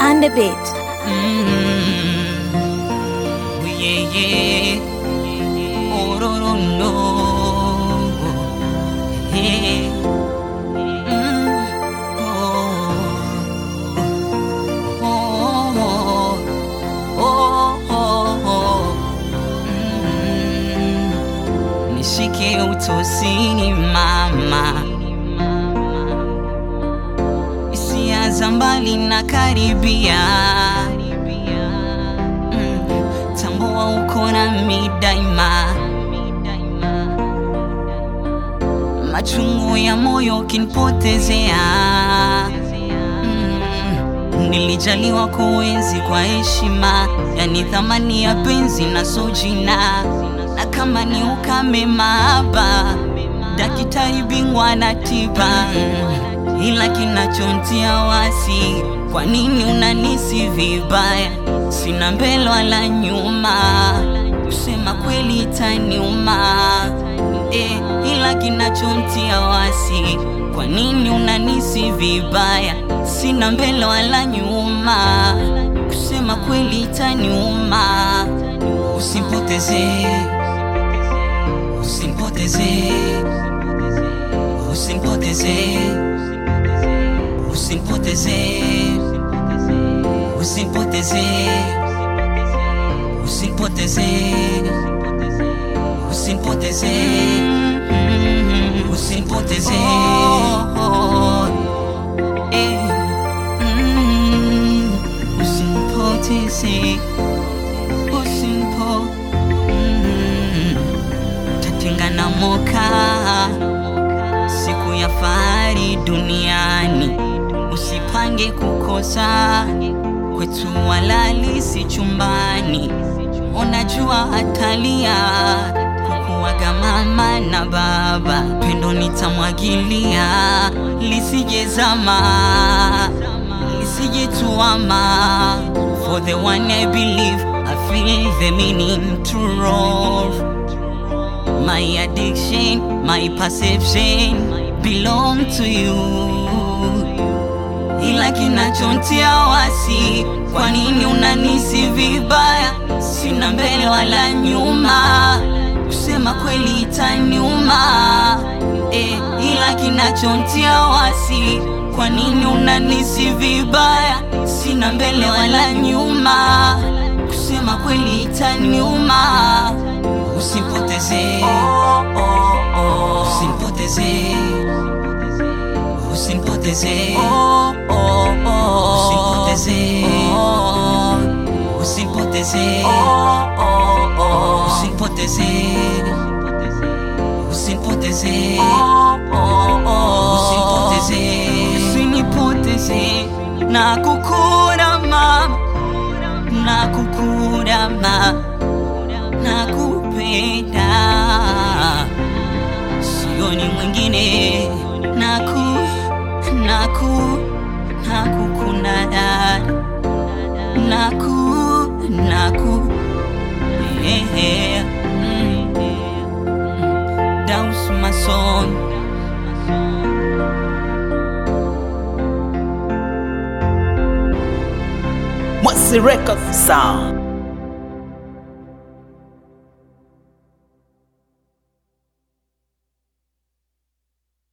on the beat. Mm. Yeah, yeah. Oh, no, no, no. Yeah. Mm. Oh. Oh, oh, oh, oh. Mm. Nishike utosini mama hisia za mbali na karibia mm. tambua uko nami daima machungu ya moyo kinipotezea mm. nilijaliwa kuenzi kwa heshima yani thamani ya penzi na sojina na kama ni ukame maaba dakitari bingwa na tiba mm. ila kinachontia wasi kwa nini unanisi vibaya sina mbele wala nyuma kusema kweli itaniuma e, ila kinachontia wasi kwa nini unanisi vibaya sina mbele wala nyuma kusema kweli itaniuma usimpoteze usimpoteze usimpoteze usimpoteze usimpoteze usimpoteze usimpoteze usimpoteze Eh, mm, usimpoteze usimpo mm, tatengana moka siku ya fahari duniani usipange kukosa kwetu walali si chumbani unajua atalia kukuwaga mama na baba pendo nitamwagilia lisijezama lisijetuama for the one i believe i feel the meaning to love My addiction, my perception belong to you. Ila kinachontia wasi, kwa nini unanisi vibaya? Sina mbele wala nyuma, kusema kweli itaniuma. E, ila kinachontia wasi, kwa nini unanisi vibaya? Sina mbele wala nyuma, kusema kweli itaniuma usimpoteze usimpoteze usimpoteze usimpoteze usimpoteze usimpoteze usimpoteze usimpoteze usinipoteze na kukura mama na kukura mama nakupenda, sioni mwingine, naku naku nakukunda dada, naku naku yeah, mm, Daus Mason Mwasi Records Sound